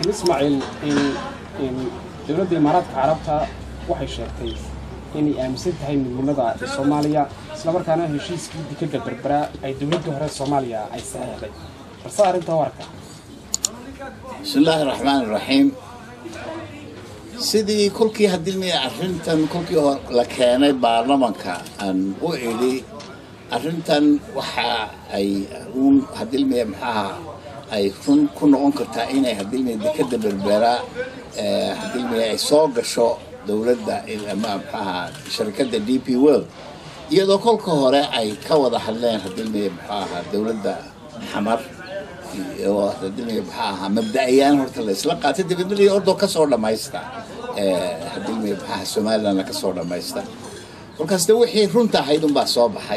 ismaaciil dowladda imaaraadka carabta waxay sheegtay inay aaminsan tahay midnimada soomaaliya islamarkaana heshiiskii dekadda berbera ay dowladda hore soomaaliya ay saxeexday balse arrintaa warka bismi illaahi raxmaan raxiim sidii kolkii hadilmiya arrintan kolkii hor la keenay baarlamanka aan u idhi arrintan waxa ay uun hadilmiya maxaaha ay run ku noqon kartaa inay hadilmiya dekadda berbera hadilmiya ay soo gasho dowladda ama maxaaha sharikadda d p world iyadoo kolka hore ay ka wada hadleen hadilmiya maxaaha dowladda xamar oo hadilmiya maxaa ahaa mabda-ayaan horta la isla qaatay dibadmaliya ordoo kasoo dhammaysta hadilmiya maxaaha somalilandna kasoo dhammaysta kolkaas de wixii runta ahayd unbaa soo baxay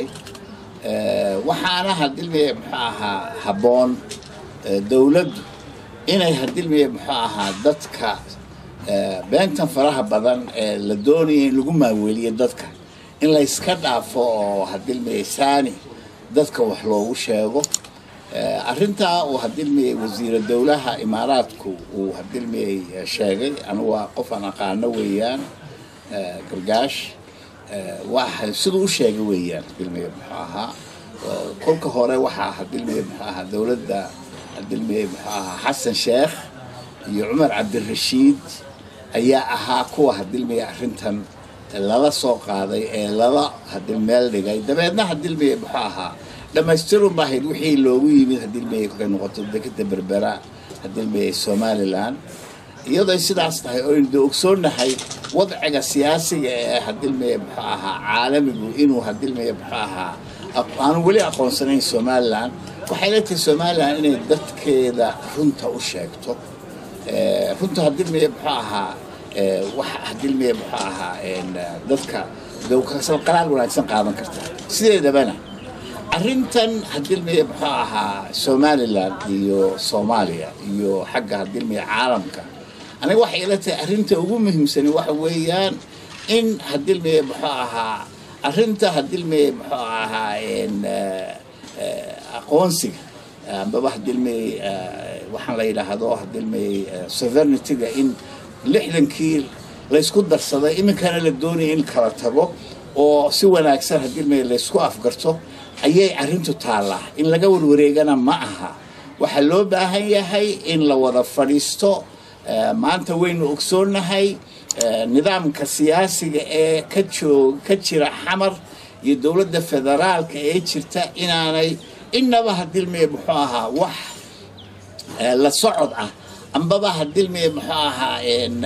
waxaana hadilmiya muxuu ahaa habboon dowladdu inay hadilmiya muxuu ahaa dadka beentan faraha badan ee la doonaya in lagu maaweliyo dadka in la yska dhaafo oo hadilmiya saani dadka wax loogu sheego arrintaa uu hadilmiyey wasiira dowlaha imaaraadku uu hadilmiyey sheegay anigu waa qof aan aqaano weeyaan gargaash waa siduu u sheegay weeyaan hadilmiye muxuu ahaa kolka hore waxaa hadilmiye muxuu ahaa dowladda hadilmiye muxuu ahaa xasan sheekh iyo cumar cabdirashiid ayaa ahaa kuwa hadilmiye arrintan lala soo qaaday ee lala hadil meel dhigay dabeedna hadilmiye muxuu ahaa dhammaystirun ba ahayd wixii loogu yimid hadilmiyey kolkay noqoto dekada berbera hadilmiyey somalilan iyadoo sidaas tahay oynu de ogsoonnahay wadciga siyaasiga ee hadilmiye muxuu ahaa caalamigu inuu hadilmiye muxuu ahaa aanu weli aqoonsanayn somalilan waxay la tahay somalilan inay dadkeeda runta u sheegto runta hadilmiye muxuu ahaa wax hadilmiye muxuu ahaa dadka qalaal wanaagsan qaadan karta sideedabana arrintan hadilmiye muxuu ahaa somalilan iyo soomaaliya iyo xagga hadilmiye caalamka aniga waxay ila tahay arrinta ugu muhiimsani waxa weeyaan in hadilmiye muxuu ahaa arrinta hadilmiye muxuu ahaa aqoonsiga ambaba hadilmiye waxaan la yidhaahdo hadilmiye sovereigntyga in lixdankii laysku darsaday iminkana la doonaya in kala tago oo si wanaagsan hadilmiye laysku afgarto ayay arrintu taallaa in laga warwareegana ma aha waxaa loo baahan yahay in la wada fadhiisto maanta waynu ogsoonnahay nidaamka siyaasiga ee ka joog ka jira xamar iyo dowladda federaalka ee jirta inaanay innaba hadilmiye muxuu ahaa wax la socod ah ambaba hadilmiye muxuu ahaa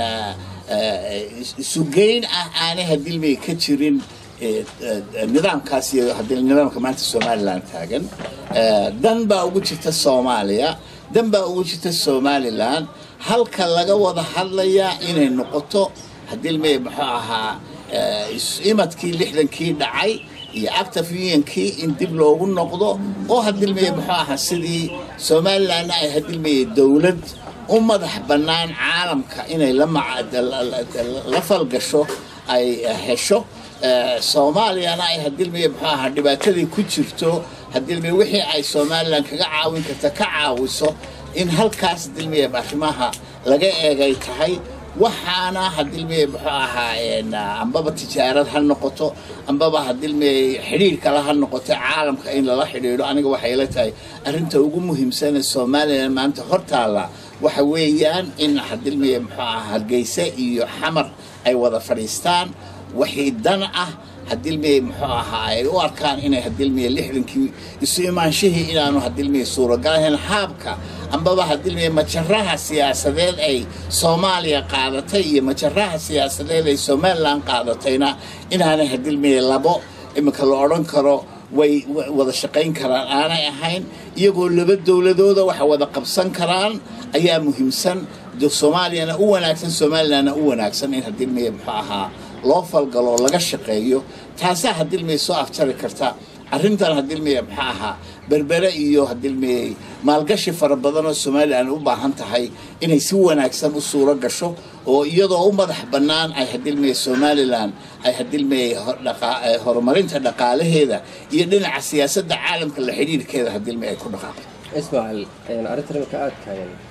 isugeyn ah aanay hadilmiye ka jirin nidaamkaas iyo nidaamka maanta somalilan taagan dan baa ugu jirta soomaaliya dan baa ugu jirta somalilan halka laga wada hadlayaa inay noqoto hadilmey muxuu ahaa imadkii lixdankii dhacay iyo active unionkii in dib loogu noqdo oo hadilmey muxuu ahaa sidii somalilanna ay hadilmeye dowlad u madax bannaan caalamka inay la falgasho ay hesho soomaaliyana ay hadilmiye muxuu ahaa dhibaatadii ku jirto hadilmiye wixii ay somalilan kaga caawin karta ka caawiso in halkaas hadilmiye arrimaha laga eegay tahay waxaana hadilmiye muxuu ahaa ambaba tijaarad ha noqoto ambaba hadilmiye xidhiir kale ha noqoto caalamka in lala xidhiidho aniga waxay la tahay arrinta ugu muhiimsane somalilan maanta hortaalla waxa weeyaan in hadilmiye muxuu ahaa hargeysa iyo xamar ay wada fadhiistaan wixii dan ah hadilmiye muxuu ahaa ay u arkaan inay hadilmiye lixdankii isu imaanshihii inaanu hadilmiye suuragalahayn haabka ambaba hadilmiye majaraha siyaasadeed ay soomaaliya qaadatay iyo majaraha siyaasadeed ay somalilan qaadatayna inaanay hadilmiye labo iminka la odhan karo way wada shaqayn karaan aanay ahayn iyagoo laba dowladooda waxa wada qabsan karaan ayaa muhiimsan soomaaliyana u wanaagsan somalilanna u wanaagsan in hadilmiye muxuu ahaa loo falgalo laga shaqeeyo taasaa hadilmiye soo afjari karta arrintan hadilmiye maxaa ahaa berbere iyo hadilmiye maalgashi fara badan oo somalilan u baahan tahay inay si wanaagsan u suuro gasho oo iyadoo u madax bannaan ay hadilmiye somalilan ay hadilmiye horumarinta dhaqaalaheeda iyo dhinaca siyaasadda caalamka la xidhiirhkeeda hadilmiye ay ku dhaqaaqo ismaaciil arrintan imika aad taagan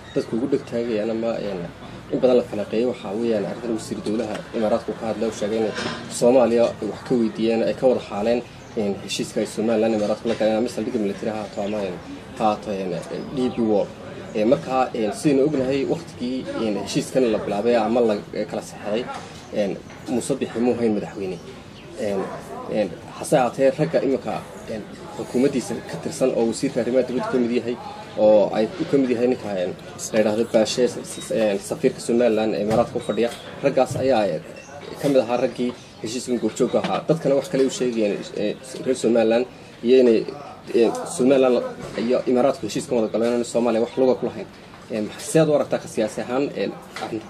dadku ugu dhegtaagayaan ama in badan la falanqeeyay waxaa weeyaan arrintan wasiir dowlaha imaaraadku ka hadlay oo sheegay inay soomaaliya wax ka weydiiyeen ay ka wada xaaleen heshiiska ay somaliland imaaraadku la galeen ama saldhigga militari ha haato ama haato d b wall markaa sidaynu ognahay waktigii heshiiskan la bilaabay ama la kala saxeexay muuse bixi muu hayn madaxweyne hase haatee ragga iminka xukuumaddiisa ka tirsan oo wasiirka arrimaha dibadda ka mid yahay oo ay ka mid yahay ninka la yidhaahdo baashe safiirka somaliland ee imaaraadka u fadhiya raggaas ayaa ka mid ahaa raggii heshiiskan goobjoogka ahaa dadkana wax kale u sheegayeen reer somaliland iyo inay somaliland iyo imaaraadku heshiiskan wada galeen in soomaaliya wax luga ku lahayn seed u aragtaa ka siyaasi ahaan arrinta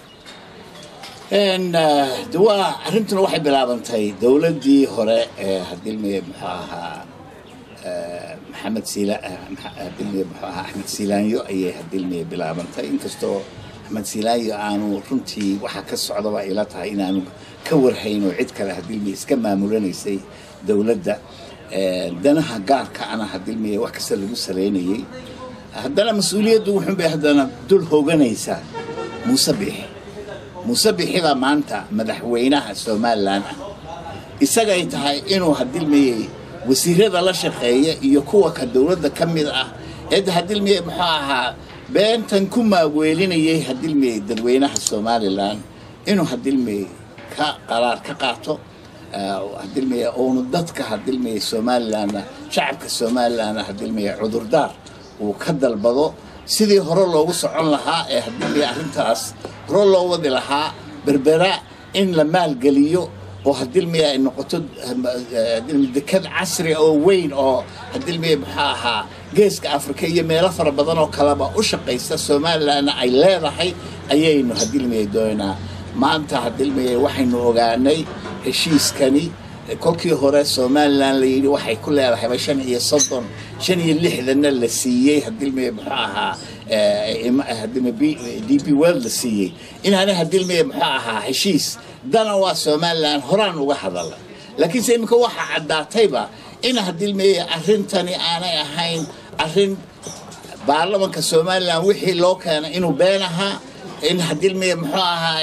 de waa arrintuna waxay bilaabantay dowladdii hore ee hadilmiye muxuu ahaa maxamed siila hadilmiye muxuu ahaa axmed siilaanyo ayay hadilmiye bilaabantay inkastoo axmed siilaanyo aanu runtii waxaa ka socdaba ila tahay inaanu ka warhayn oo cid kale hadilmiye iska maamulanaysay dowladda danaha gaarka ana hadilmiye wax kasta lagu saleynayay haddana mas-uuliyaddu wuxuun bay haddana dul hooganaysaa muuse biixi muuse bixibaa maanta madaxweynaha somalilan ah isagay tahay inuu hadilmayey wasiirada la shaqeeya iyo kuwa ka dowladda ka mid ah eed hadilmayey muxuu ahaa beentan ku maaweelinayay hadilmayey dadweynaha somalilan inuu hadilmayey ka qaraar ka qaato hadilmaya uunu dadka hadilmaya somalilanna shacabka somalilanna hadilmaya cudurdaar uu ka dalbado sidii hore loogu socon lahaa ee hadilmaya arrintaas hore loo wadi lahaa berbera in la maalgeliyo oo hadilmaya ay noqoto dekad casri oo weyn oo hadilmaya muxuu ahaa geeska afrika iyo meelo fara badan oo kaleba u shaqaysa somalilanna ay leedahay ayaynu hadilmaya doonaa maanta hadilmaya waxaynu ogaanay heshiiskani kolkii hore somalilan la yidhi waxay ku leedahayba shan iyo soddon shan iyo lixdanna la siiyey hadilmaya muxuu ahaa d b world la siiyey inaana hadilmaya muxuu ahaa heshiis dana waa somalilan horaan uga hadala laakiinse iminka waxaa caddaatayba in hadilmaya arrintani aanay ahayn arrin baarlamanka somalilan wixii loo keenay inuu been ahaa in hadilmaya muxuu ahaa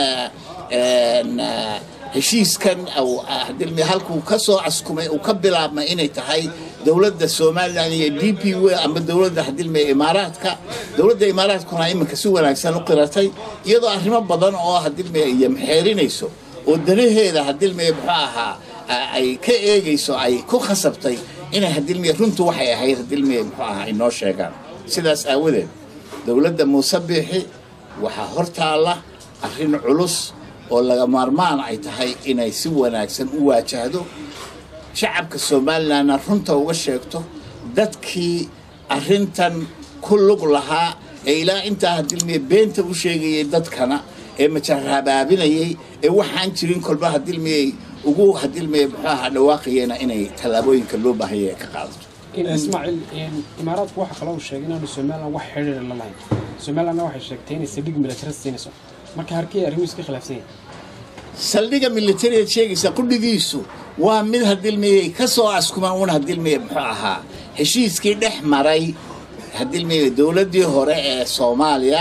heshiiskan hadilmi halkuu ka soo caskumay uu ka bilaabmay inay tahay dowladda somalilan iyo d p w ama dowladda hadilmiya imaaraadka dowladda imaaraadkuna iminka si wanaagsan u qiratay iyadoo arrimo badan oo hadilmiya iyo maxeerinayso oo danaheeda hadilmiya muxuu ahaa ay ka eegayso ay ku khasabtay inay hadilmiya runtu waxay ahayd hadilmiya muxuu ahaa inoo sheegaan sidaas aawadeed dowladda muuse biixi waxaa hortaalla arrin culus oo laga maarmaan ay tahay inay si wanaagsan u waajahdo shacabka somalilanna runta uga sheegto dadkii arrintan ku lug lahaa ee ilaa intaa hadilmiya beenta u sheegayay dadkana ee majarabaabinayay ee waxaan jirin kolba hadilmiyay ugu hadilmiya muxuu ahaa dhawaaqayena inay tallaabooyinka loo baahaya ka qaadato ismaaciil imaaraadku waxa kaloo sheegay inaanu somalilan wax xidhiir la lahayn somalilandna waxay sheegtay inay saldhig military siinayso marka harkii arrimuhu iska khilaafsan yahay saldhigga militariyaad sheegaysa qudhigiisu waa mid hadilmiyey ka soo askumaan una hadilmiye muxuu ahaa heshiiskii dhex maray hadilmiye dowladdii hore ee soomaaliya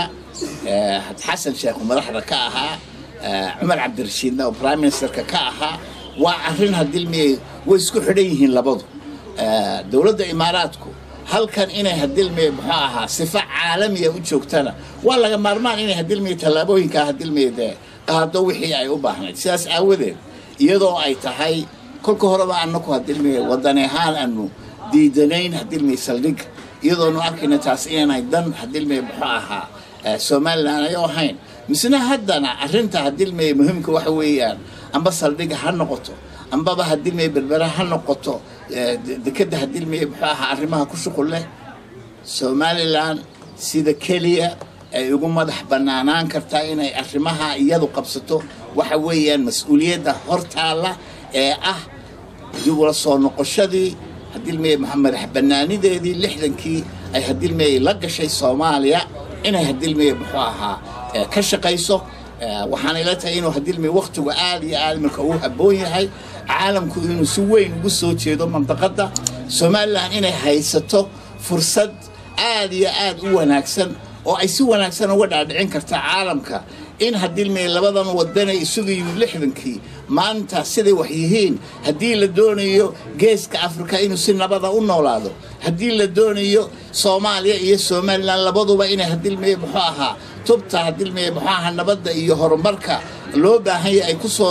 xasan sheekhu madaxda ka ahaa cumar cabdirashiidna oo prime ministerka ka ahaa waa arrin hadilmiyey way isku xidhan yihiin labadu dowladda imaaraadku halkan inay hadilmiye muxuu ahaa sifa caalamiya u joogtana waa laga maarmaan inay hadilmiye tallaabooyinkaa hadilmiye dee qaado wixii ay u baahnayd sidaas aawadeed iyadoo ay tahay kolka horeba anaku hadilmiye wadani ahaan aanu diidanayn hadilmiye saldhigga iyadoonu arkayna taas inay dan hadilmiye muxuu ahaa somalilan ay ahayn misna haddana arrinta hadilmiye muhiimka waxa weeyaan amba saldhigga ha noqoto ambaba hadilmiye berbera ha noqoto dekeda hadilmiye muxuu ahaa arrimaha ku shuqul leh somalilan sida keliya ay ugu madax bannaanaan kartaa inay arrimaha iyadu qabsato waxa weeyaan mas-uuliyadda hortaalla ee ah dib ula soo noqoshadii hadilmiye madax bannaanideedii lixdankii ay hadilmiye la gashay soomaaliya inay hadilmiye muxuu ahaa ka shaqayso waxaana ila tahay inuu hadilmiye wakhtigu aad iyo aad marka uu habboon yahay caalamku inuu si weyn ugu soo jeedo mandaqadda somalilan inay haysato fursad aad iyo aad u wanaagsan oo ay si wanaagsan uga dhaadhicin karta caalamka in haddii may labadan wadanay isugu yimid lixdankii maanta siday wax yihiin haddii la doonayo geeska afrika inuu si nabada u noolaado haddii la doonayo soomaaliya iyo somalilan labaduba inay hadilmeye muxuu ahaa tubta hadilmeye muxuu ahaa nabadda iyo horumarka loo baahan yahay ay kusoo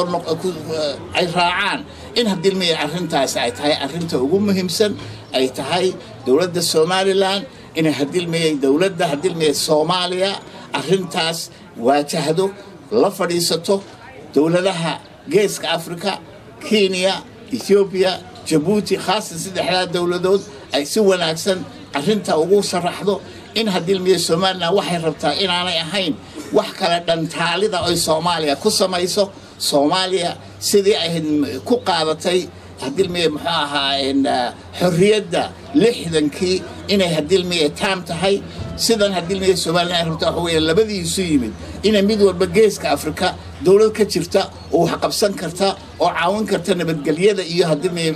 ay raacaan in hadilmeye arrintaasi ay tahay arrinta ugu muhiimsan ay tahay dowladda somalilan inay hadilmeye dowladda hadilmeye soomaaliya arrintaas waajahdo la fadhiisato dowladaha geeska afrika kenya ethoobiya jabuuti khaasan saddexdaa dowladood ay si wanaagsan arrinta ugu sharaxdo in hadilmiye somalilan waxay rabtaa inaanay ahayn wax kale dhantaalida oy soomaaliya ku samayso soomaaliya sidii ay ku qaadatay hadilmiye muxuu ahaa xorriyadda lixdankii inay hadilmiye taam tahay sidan hadilmiye somalilan ay rabta waxa weeye labadiisu yimid inay mid walba geeska afrika dowlad ka jirta oo wax qabsan karta oo caawin karta nabadgelyada iyo hadilmiye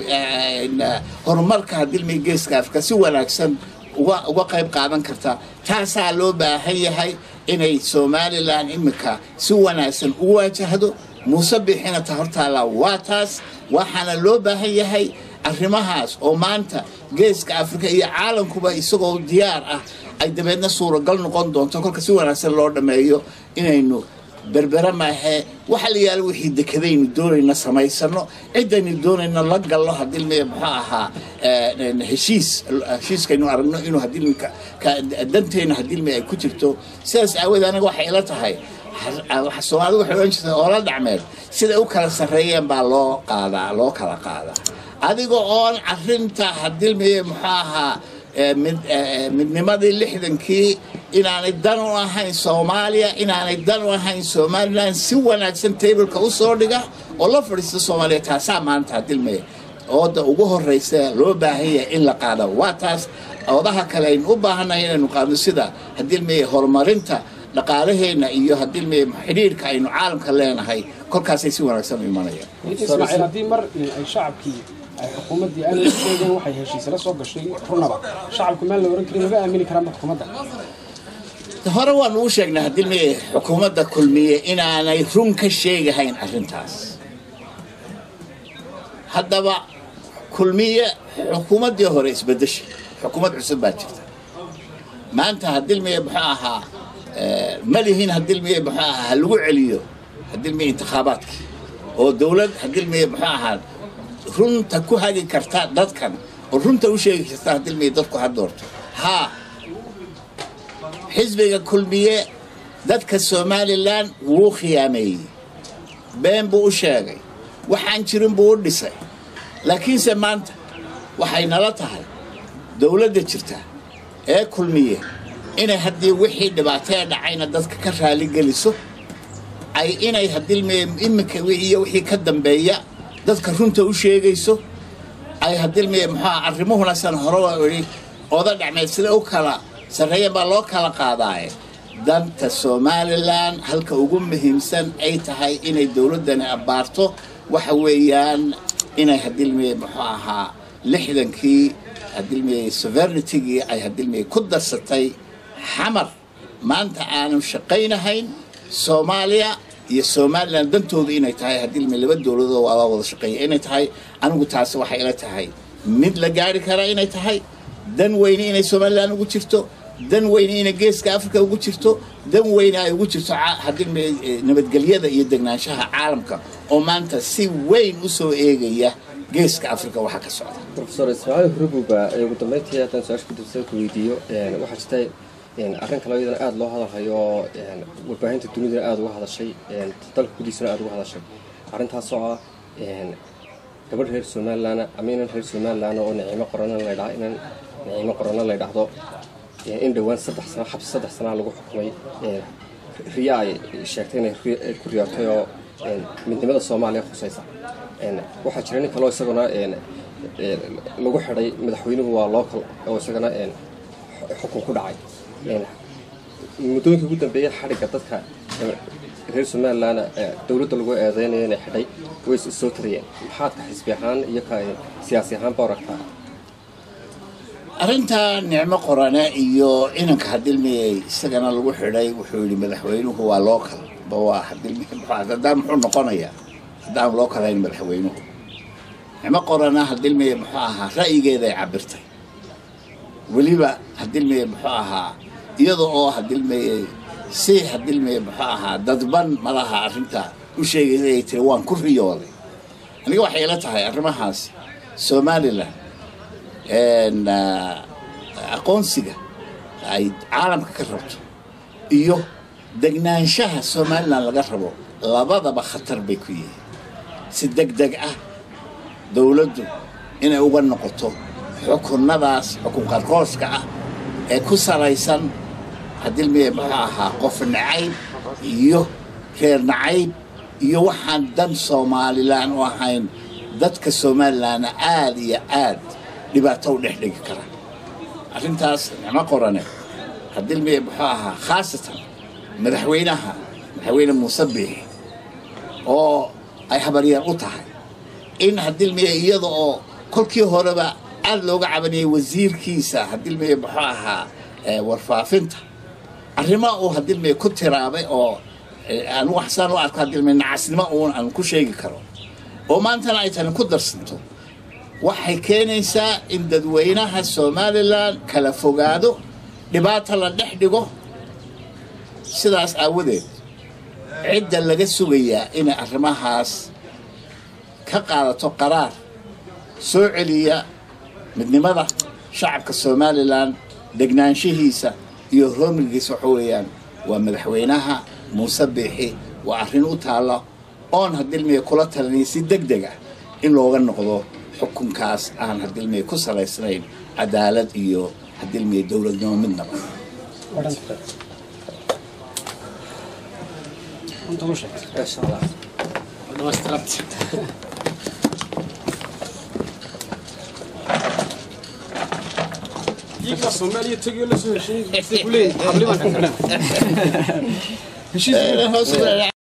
horumarka hadilmiye geeska afrika si wanaagsan uga uga qayb qaadan karta taasaa loo baahan yahay inay somalilan iminka si wanaagsan u waajahdo muuse bixina ta hortaala waa taas waxaana loo baahan yahay arrimahaas oo maanta geeska afrika iyo caalamkuba isagoo diyaar ah ay dabeedna suuragal noqon doonto kolka si wanaagsan loo dhammeeyo inaynu berbera maahee waxa la yaala wixii dekadaynu doonayna samaysano ciddaynu doonayna la gallo hadilmiye muxuu ahaa heshiis heshiiskaynu aragno inuu hadilmika danteenna hadilmi ay ku jirto sidaas aawood aniga waxay ila tahay soomaalida waxay odhan jirta oola dhacmeed siday u kala sarreeyeen baa loo qaadaa loo kala qaadaa adiga oon arrinta hadilmiye muxuu ahaa midnimadii lixdankii inaanay dan u ahayn soomaaliya inaanay dan u ahayn somalilan si wanaagsan tableka u soo dhiga oo la fadhiista soomaaliya taasaa maanta hadilmaya ooda ugu horraysa loo baahan yahay in la qaada waa taas oodaha kale aynu u baahannahay inaynu qaadno sida hadilmaya horumarinta dhaqaalaheenna iyo hadilmaya xidhiirhka aynu caalamka leenahay kolkaasay si wanaagsan u imanayaan ismaaciil haddii mar ay shacabkii ay xukuumaddii aan la sheegeen waxay heshiisla soo gashay runaba shacabku maan la oran karin laga aamini karaanba xukuumadda hore waanu u sheegnay hadilmeye xukuumadda kulmiye inaanay run ka sheegahayn arrintaas haddaba kulmiye xukuumaddii hore isbedeshay xukuumad cusub baa jirta maanta hadilmeye muxuu ahaa malihin hadilmeye muxuu ahaa ha lagu celiyo hadilmeye intikhaabaadkii oo dowlad hadilmeye muxuu ahaa runta ku hagi karta dadkan oo runta u sheegi karta hadilmeye dadku ha doorto haa xisbiga kulmiye dadka somalilan wuu khiyaameeyey been buu u sheegay waxaan jirin buu u dhisay laakiinse maanta waxay nala tahay dowladda jirta ee kulmiye inay haddii wixii dhibaatee dhacayna dadka ka raaligeliso ay inay hadilmeye iminka iyo wixii ka dambeeya dadka runta u sheegayso ay hadilmeye muxuua arrimuhuna san hore idhi oda dhacmeed sida u kala sarreeyan baa loo kala qaadaaye danta somalilan halka ugu muhiimsan ay tahay inay dowladdani abbaarto waxa weeyaan inay hadilmeye muxuu ahaa lixdankii hadilmeye sovernitigii ay hadilmeye ku darsatay xamar maanta aanu shaqaynahayn soomaaliya iyo somalilan dantoodu inay tahay hadilme laba dowladoo waa wada shaqeeya inay tahay anigu taasi waxay ila tahay mid la gaari karaa inay tahay dan weyne inay somalilan ugu jirto dan weyne inay geeska africa ugu jirto dan weyne ay ugu jirto hadilme nabadgelyada iyo degnaanshaha caalamka oo maanta si weyn u soo eegaya geeska africa waxa ka socda profesor ismaaciil hurububa ugu dambeyntii haddaan su-aasha kudibsa ku weydiiyo waxaa jirta arrin kale iyadana aada loo hadalhayo oo warbaahinta dunidana aada uga hadashay dalka gudiisana aada uga hadashay arrintaasoo ah gabadh reer somalilan ama inan reer somalilan oo naciimo qorana laydhaa inan naciimo qorana la ydhaahdo in dhowaan saddex sano xabsi saddex sanaa lagu xukumay riya ay sheegtay inay ku riyootay oo midnimada soomaaliya khusaysa waxaa jira nin kaleo isaguna lagu xidhay madaxweynuhu waa local oo isagana xukun ku dhacay muddooyinka ugu dambeeya xadhigga dadka reer somalilan dowladda lagu eedeynaya inay xidhay way soo tariyeen maxaad ka xisbi ahaan iyo ka siyaasi ahaanba aragtaa arrinta nicmo qorane iyo inanka hadilmiyey isagana lagu xidhay wuxuu yidhi madaxweynuhu waa loo kala ba waa hadilmi haddaan muxuu noqonayaa haddaan loo kalayn madaxweynuhu nicmo qorana hadilmiye muxuu ahaa ra'yigeeday cabirtay weliba hadilmiye muxuu ahaa iyada oo hadilmiyey si hadilmiye muxuu ahaa dadban malaha arrinta u sheegaysa ay tiri waan ku riyooday aniga waxay ila tahay arrimahaas somalilan aqoonsiga ay caalamka ka rabto iyo degnaanshaha somalilan laga rabo labadaba khatar bay ku yihiin si deg deg ah dowladdu inay uga noqoto xukunnadaas xukun qarqooska ah ee ku salaysan hadilmiye muxuu ahaa qof nacayb iyo reer nacayb iyo waxaan dan somalilan u ahayn dadka somalilanna aada iyo aad dhibaato u dhex dhigi kara arrintaas nicmo qorane hadilmiye muxuu ahaa khaasatan madaxweynaha madaxweyne muuse biixi oo ay habaryar u tahay in hadilmiye iyada oo kolkii horeba aada looga cabanayay wasiirkiisa hadilmiye muxuu ahaa warfaafinta arrimo uu hadilmiye ku tiraabay oo aan waxsaan u arko hadilmiye nacasnimo uun aan ku sheegi karo oo maantana ay tani ku darsanto waxay keenaysaa in dadweynaha somalilan kala fogaado dhibaata la dhex dhigo sidaas aawadeed cidda laga sugayaa inay arrimahaas ka qaadato qaraar soo celiya midnimada shacabka somalilan degnaanshihiisa iyo hoomilgiisa waxa weeyaan waa madaxweynaha muuse biixi waa arrin u taalla oon hadilmiya kula talinaya si deg deg ah in looga noqdo xukunkaas aan hadilmiya ku salaysnayn cadaalad iyo hadilmiya dowladnimo midnaba insha allah iyagaa soomaaliya tegiyo la soo heshiin kuleeyahay xablimaan ka filan heshiis hoos